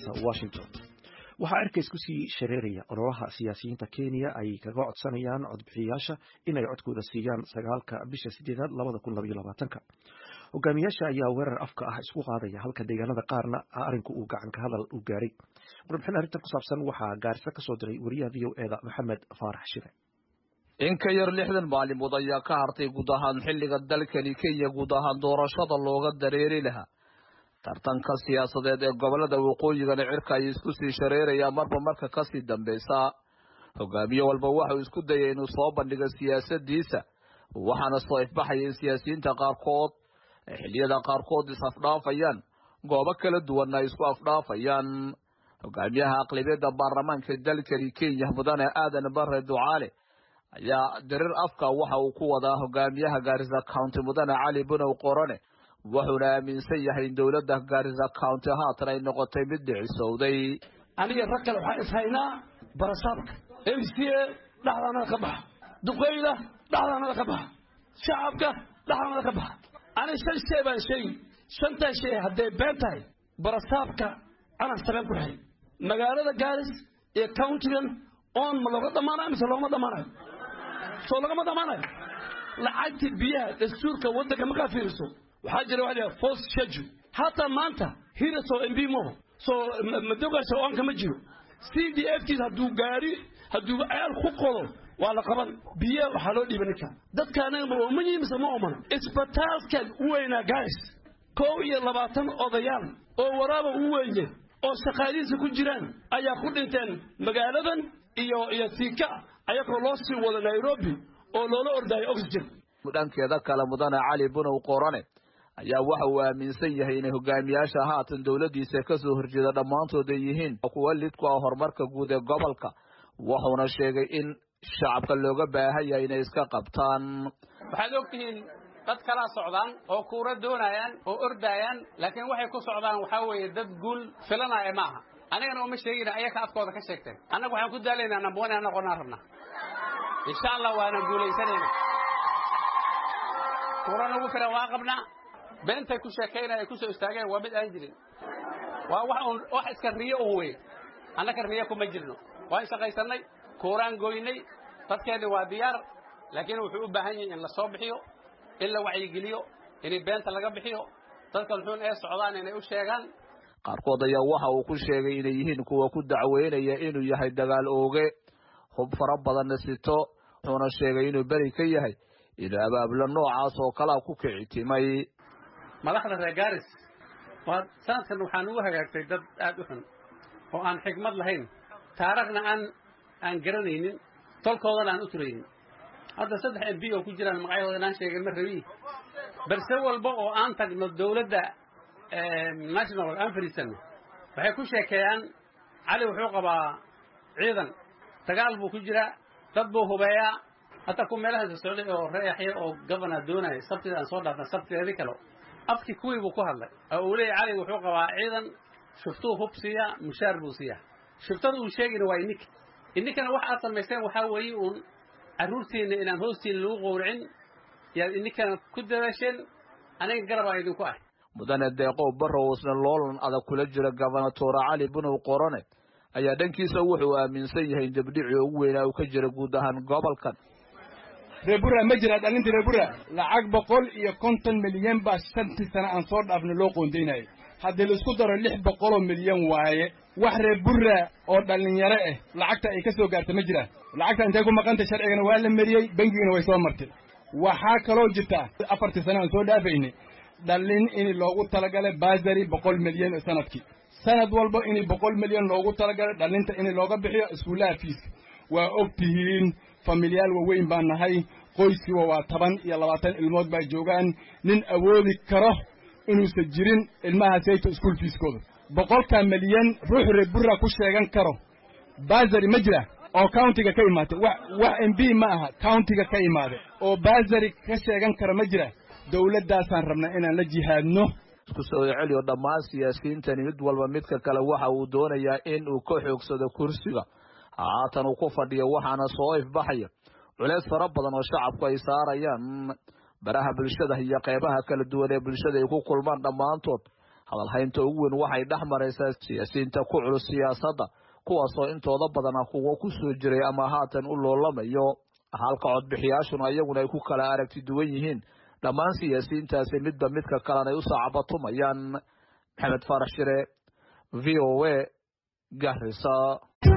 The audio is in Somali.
magaalada washington waxaa erkays kusii shareeraya ololaha siyaasiyiinta kenya ay kaga codsanayaan codbixiyayaasha inay codkooda siiyaan sagaalka bisha sideedaad labada kun labaiyo labaatanka hogaamiyaasha ayaa weerar afka ah isku qaadaya halka deegaanada qaarna arinku uu gacanka hadal u gaaray warbixin arrintan ku saabsan waxaa gaarisa kasoo diray wariyaha v o eda maxamed faarax shire in ka yar lixdan maalimood ayaa ka hartay guud ahaan xilliga dalkani kenya guud ahaan doorashada looga dareeri lahaa tartanka siyaasadeed ee gobolada waqooyigana cirka ay isku sii shareerayaan marba marka kasii dambeysa hogaamiye walba waxau isku dayay inuu soo bandhigo siyaasadiisa waxaana soo ifbaxaya in siyaasiyiinta qaarkood ay xilliyada qaarkood is-afdhaafayaan goobo kala duwanna ay isku afdhaafayaan hogaamiyaha aqlabiyadda baarlamaanka dalkani kenya mudane aadan bare ducaale ayaa dirir afka waxa uu ku wadaa hogaamiyaha gaarisa county mudane cali bunow qorone wuxuuna aaminsan yahay in dowladda gaarisa county haatan ay noqotay mid dhicisowday aniga rag kale waxaan ishaynaa barasaabka m c a dhexdaanada ka baxa duqeyda dhexdaanada ka baxa shacabka dhexdaanada ka baxa ani shan shay baan sheegi shantaa shay hadday been tahay barasaabka calan sabeen ku xay magaalada gaaris iyo countigan oon ma looga dhammaanayo mise loogama dhammaanayo soo lagama dhammaanayo lacagtii biyaha dastuurka waddanka markaa fiiriso waxaa jira waxa la force schedule hataa maanta hiraso mb moho soo madogaasha oonka ma jiro c d f kiis hadduu gaari hadduu ceel ku qodo waa la qaban biyaha waxaa loo dhiiba ninka dadka anaga ma ooman yihin mise ma oomana isbitaalkan u weynaa garis kow iyo labaatan odayaal oo waraaba u weeye oo shaqaalihiisa ku jiraan ayaa ku dhinteen magaaladan iyo iyo siika ayagoo loo sii wado nairobi oo loola ordaayo oxygen dhankeeda kale mudane cali bunow qorane ayaa waxa uu aaminsan yahay inay hogaamiyaasha haatan dowladdiisa kasoo horjeeda dhammaantood ay yihiin kuwa lid ku ah horumarka guud ee gobolka wuxuuna sheegay in shacabka looga baahan yahay inay iska qabtaan waxaad ogtihiin dad kalaa socdaan oo kuura doonayaan oo ordaayaan laakiin waxay ku socdaan waxaa weeye dad guul filanaya ma aha anigana uma sheegina ayaka afkooda ka sheegteen annaga waxaan ku daalaynaa namboon aan noqonaan rabnaa insha allah waana guulaysanayna kuura nagu filan waa qabnaa beentay ku sheekaynaya ay ku soo istaageen waa mid aan jirin waa wax un wax iska riyo un wey annaka riyo kuma jirno waan shaqaysannay kuuraan goynay dadkeenni waa diyaar laakiin wuxuu u baahan yahay in la soo bixiyo in la wacyigeliyo in beenta laga bixiyo dadka muxuun ee socdaan inay u sheegaan qaarkood ayaa waxa uu ku sheegay inay yihiin kuwa ku dacweynaya inuu yahay dagaal ooge hub fara badanna sito wuxuuna sheegay inuu beri ka yahay inuu abaablo noocaas oo kalaa ku kici timay madaxda reer garis waa sanadkan waxaan ugu hagaagtay dad aad u xun oo aan xigmad lahayn taarikhna aan aan garanaynin tolkoodana aan u turaynin hadda saddex m b oo ku jiraan magacyahooda inaan sheegin ma rabi balse walba oo aan tagno dowladda national aan fadhiisanno waxay ku sheekeeyaan cali wuxuu qabaa ciidan dagaal buu ku jiraa dad buu hubeeyaa hataa ku meelahaasa socday oo reexya oo governor doonaya sabtida aan soo dhaafna sabtideedii kale afkii kuwii buu ku hadlay oo uu leeyahy cali wuxuu qabaa ciidan shuftuu hub siiyaa mushaar buu siiyaa shuftada uu sheegayna waa ininka ininkana wax aad samaysteen waxaa weeye uun carruurtiinna inaan hoostiina lagu qowracin yaad ininkana ku dadaasheen aniga garabaa idinku ah mudane deeqow barrow isna loolan adag kula jira gobernatoora cali bunow qorone ayaa dhankiisa wuxuu aaminsan yahay in dabdhicii ugu weynaa uu ka jira guud ahaan gobolkan reebura ma jira dhalinta reebura lacag boqol iyo konton milyan baa shantii sane aan soo dhaafna loo qoondaynayay haddii laisku daro lix boqoloo milyan waaye wax reebura oo dhallinyaro ah lacagta ay ka soo gaarta ma jiraan lacagta intay ku maqantay sharcigana waa la mariyey bengigana way soo martay waxaa kaloo jirta afartii sane aan soo dhaafaynay dhallin in loogu talagalay baasari boqol milyan sanadkii sanad walba in boqol milyan loogu talagalay dhallinta in looga bixiyo iskuullaha fiiska waa og tihiin familyaal waaweyn baan nahay qoyskiiba waa toban iyo labaatan ilmood baa joogaan nin awoodi karo inuusan jirin ilmaha sayto iskuol fiiskooda boqolkaa milyan ruux reebura ku sheegan karo baasari ma jira oo countiga ka imaatay wax wax m b ma aha countiga ka imaaday oo baasari ka sheegan kara ma jira dowladdaasaan rabnaa inaan la jihaadno isku soo celiyo dhammaan siyaasiyiintani mid walba midka kale waxa uu doonayaa in uu ka xoogsado kursiga haatan uu ku fadhiyo waxaana soo ifbaxaya culeys fara badan oo shacabku ay saarayaan baraha bulshada iyo qeybaha kala duwan ee bulshada ay ku kulmaan dhammaantood hadalhaynta ugu weyn waxay dhex maraysaa siyaasiyiinta ku culus siyaasadda kuwaasoo intooda badana kuwa ku soo jiray ama haatan u loolamayo halka codbixiyaashuna iyaguna ay ku kala aragti duwan yihiin dhammaan siyaasiyiintaasi midba midka kalena ay u saacabatumayaan maxamed faarax shire v o a garisa